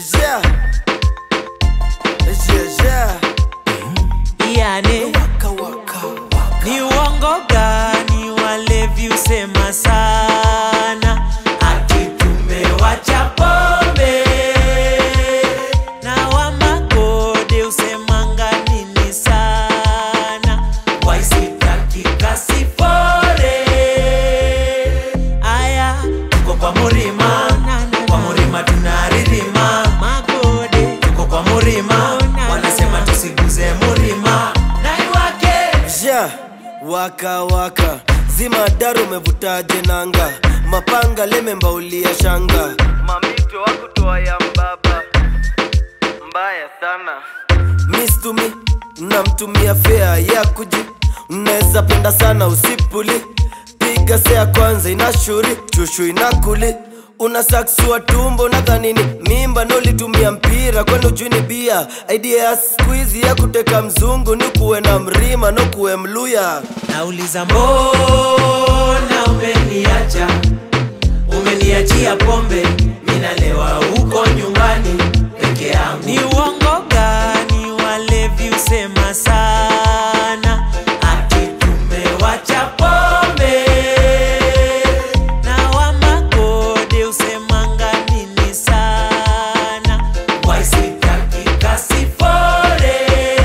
Yeah. Yeah, yeah. yani Waka, waka, waka. ni uongo gani walevi usema sana ati tumewacha pombe na wamagode usemanga nini sana waisitakika sifore aya tuko kwa murima kwa murima tunaririma magode tuko kwa murima wanasema tusiguze murima naiwake Yeah. Waka waka zima daru umevutaje nanga mapanga lemembaulia shanga mamito wakutoa ya mbaba mbaya sana mistumi namtumia fea ya kuji mnaweza penda sana usipuli piga sea kwanza inashuri chushu inakuli una saksua tumbo nadhanini mimba nolitumia mpira kwani ujuni bia idea ya skuizi ya kuteka mzungu ni kuwe na mrima no kuwe mluya nauliza mbona umeniacha umeniachia pombe minalewa huko nyumbani peke yangu ni uongo gani walevi usema sana ati tumewacha pombe na wamagode usemanga nini sana waisitakika sifore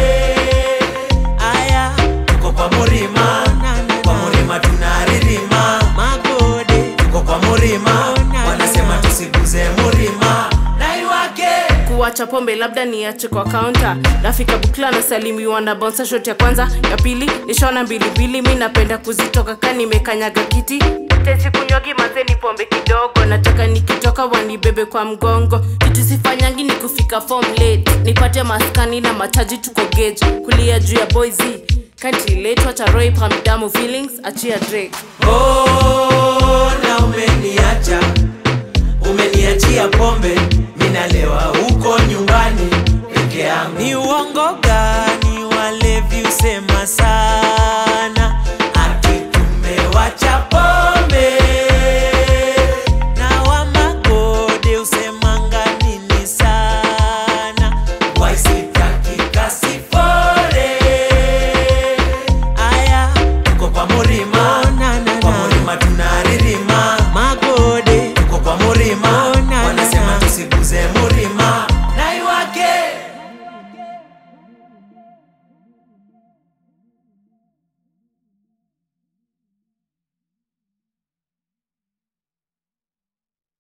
aya tuko kwa murima kwa murima tunaririma magode tuko kwa murima wanasema tusiguze murima naiwake kuwacha pombe labda niache kwa kaunta nafika bukla na salimiwa na bonsa shot ya kwanza ya pili nishona mbilimbili mi napenda kuzitoka ka nimekanyaga kiti tesi kunywagi mazeni pombe kidogo nataka nikitoka wanibebe kwa mgongo kitu sifanyangi ni kufika form late nipate maskani na mataji tuko gauge kulia juu ya boyz kantiletwa charoi pamdamu feelings achia drake mbona umeniacha